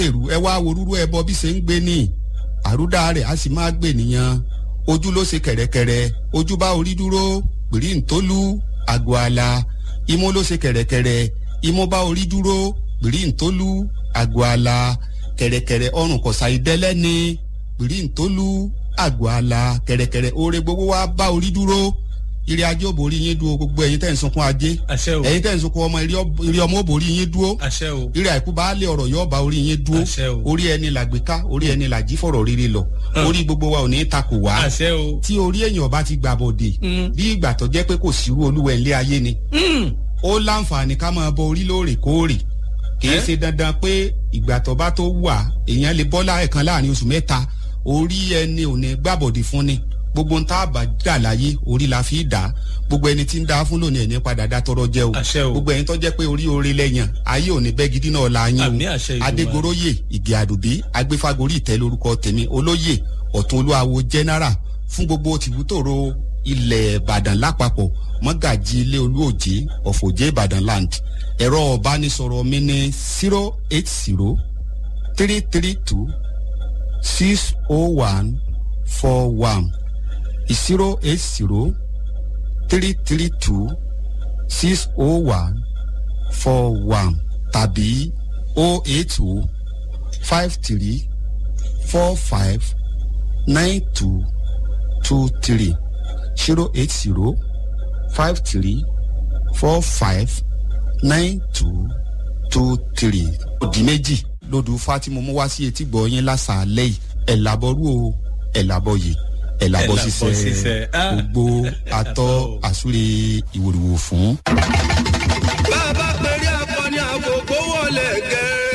èrú ẹ wá worúrú ẹbọ bí ṣe ń gbé ní àrúdá rẹ̀ á sì máa gbé nìyẹn ojú ló ṣe kẹ̀rẹ̀kẹ̀rẹ̀ ojú bá orí dúró pèrí ntólú àgọ́ àlà imú ló ṣe kẹ̀rẹ̀kẹ̀rẹ̀ imú bá orí dúró pèrí ntólú àgọ́ àlà kẹ̀rẹ̀kẹ̀rẹ̀ ọrùn kọ̀sà ìdẹ́lẹ́ni pèrí ntólú àgọ́ àlà kẹ̀rẹ̀kẹ̀rẹ̀ oore gbogbo wa bá orí dúró ire ajé ò borí yín dúró gbogbo ẹ̀yin tẹ̀ ń sunkún ajé àṣẹ o ẹ̀yin tẹ̀ ń sunkún ọmọ ire ọmọ ò borí yín dúró àṣẹ o ire àìkú bá lé ọ̀rọ̀ yóò bá orí yín dúró àṣẹ o orí ẹni làgbéká orí ẹni làjí fọ̀rọ̀ rere lọ orí gbogbo wa ò ní takò wá àṣẹ o tí orí èèyàn bá ti gbà bọ̀dé bí ìgbà tó jẹ́ pé kò sírú olúwẹ̀ ńlé ayé ni ó láǹfààní ká máa bọ orí lóòrèkóòrè kìí ṣe dandan pé ìgbà tó bá tó wà èèyàn lè bọ́ láẹ̀kan láàrin oṣù mẹ́ta orí ẹni ò ní gbàbọ̀dé fún ni gbogbo ń tá a bá dà láyé orí la fi dà gbogbo ẹni tí ń dá fún lónìí ẹni padà dá tọrọ jẹ o àṣẹ o gbogbo ẹni tó jẹ́ pé orí orí lẹ́yìn ayé ò ní bẹ́ gidi náà la yín àmì o àṣẹ ìdùnnú adégoróyè ìgè àdùbí agbéfagórí ìtẹ́ lórúkọ tèmi olóyè ọ̀tún olúwawo general fún gbogbo tìbútòrò ilẹ̀ ìbàdàn lápapọ̀ mọ́gàjì ilé olúòjé ọ̀fọ̀jẹ́ ìbàdàn land ẹ̀rọ ọ̀bánisọ̀rọ̀ mi ní zero eight zero three three two six oh one four one zero eight zero three three two six oh one four one tàbí oh eight oh five three four five nine two two three zero eight zero five three four five nine two two three. òdì méjì lódù fatimu mú wá sí etí gbọ̀ yín lásàálẹ̀ yìí ẹ̀ làbọ̀rú o ẹ̀ làbọ̀ yìí ẹ̀ làbọ̀ Ẹ̀ làbọ̀ ṣiṣẹ́ ṣiṣẹ́. Ah. gbogbo atọ́ àsúre ìwòrìwò fún. bá a bá pèrè akọni àgògó wọlé gẹ